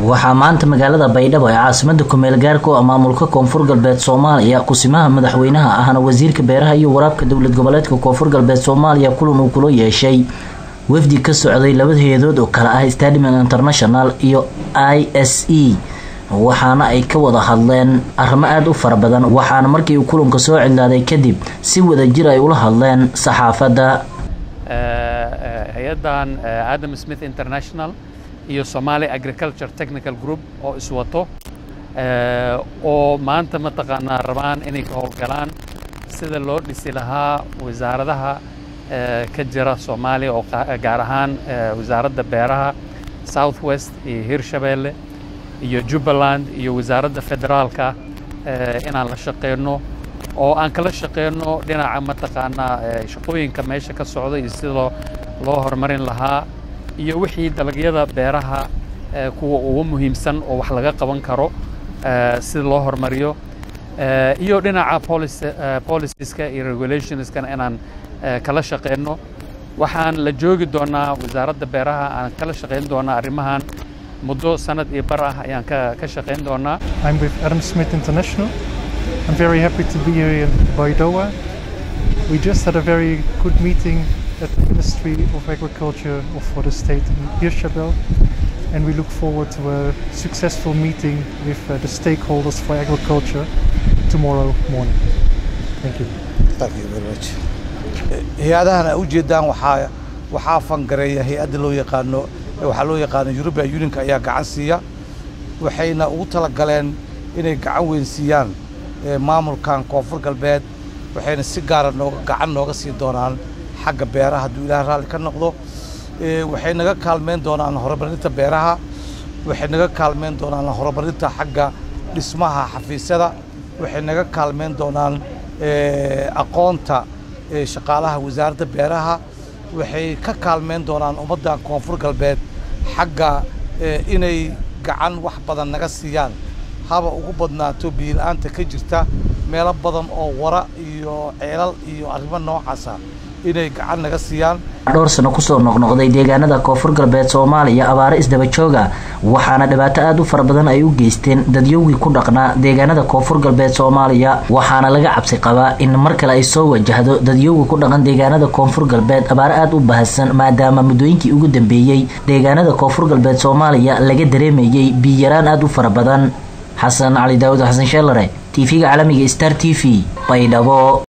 waxaa maanta magaalada baydhabo ee caasimada kumeel gaarka u ah maamulka koonfur galbeed soomaaliya kusimaha madaxweynaha ahna wasiirka beeraha iyo waraabka dowlad goboleedka koonfur galbeed soomaaliya kulan uu kula yeeshay wafdi ka socday labada heedood oo kale ah stadium international iyo i s e waxaana ay ka wada hadleen arrimo aada u fara badan waxaana markii uu kulanka soo cidlaaday kadib si wada jir ay ula hadleen saxaafadda hay-addan adam smith international iyo somali agriculture technical group oo iswato oo maanta mataqaanaa rabaan inay ka howlgalaan sida loo dhisi lahaa wasaaradaha ka jira soomaaliya oo gaar ahaan wasaaradda beeraha south west iyo hirshabeelle iyo jubbaland iyo wasaaradda federaalka inaan la shaqeyno oo aan kala shaqeyno dhinaca mataqaanaa shaqooyinka meesha ka socda iyo sida loo loo horumarin lahaa iyo wixii dalagyada beeraha kuwa ugu muhiimsan oo wax laga qaban karo sida loo horumariyo iyo dhinaca policieska iyo regulationskana inaan kala shaqeyno waxaan la joogi doonaa wasaaradda beeraha aan kala shaqeyn doonaa arrimahan muddo sanad iyo bar ah ayaan ka ka shaqeyn doonaa I'm with Adam Smith International. I'm very happy to be here in Baidoa. We just had a very good meeting at the Ministry of Agriculture for the state in Hirshabelle, and we look forward to a successful meeting with uh, the stakeholders for agriculture tomorrow morning. Thank you. Thank you very much. hay-adahan ay u jeedaan waxaa waxaa fangareeya hay-adda loo yaqaano waxaa loo yaqaano European Unionka ayaa gacan siiya waxayna ugu talagaleen inay gacan weyn siiyaan maamulkan koonfur galbeed waxayna si gaara nooga gacan nooga sii doonaan xagga beeraha hadduu ilaah raalli ka noqdo waxay naga kaalmeyn doonaan horumarinta beeraha waxay naga kaalmeyn doonaan horumarinta xagga dhismaha xafiisyada waxay naga kaalmeyn doonaan aqoonta shaqaalaha wasaaradda beeraha waxay ka kaalmeyn doonaan ummaddan koonfur galbeed xagga inay gacan wax badan naga siiyaan haba ugu badnaato biyo-la-aanta ka jirta meelo badan oo wara iyo ceelal iyo arrimo noocaasa inay gacan naga siiyaan dhowr sano kusoo noqnoqday deegaanada koonfur galbeed soomaaliya abaare isdaba jooga waxaana dhibaato aada u fara badan ay u geysteen dadyowgii ku dhaqnaa deegaanada koonfur galbeed soomaaliya waxaana laga cabsi qabaa in mar kale ay soo wajahdo dadyowgii ku dhaqan deegaanada koonfur galbeed abaare aada u bahasan maadaama muddooyinkii ugu dambeeyey deegaanada koonfur galbeed soomaaliya laga dareemayey biyaraan aada u fara badan xasan cali daawud xasan sheelare tv-ga caalamiga star t v baydhabo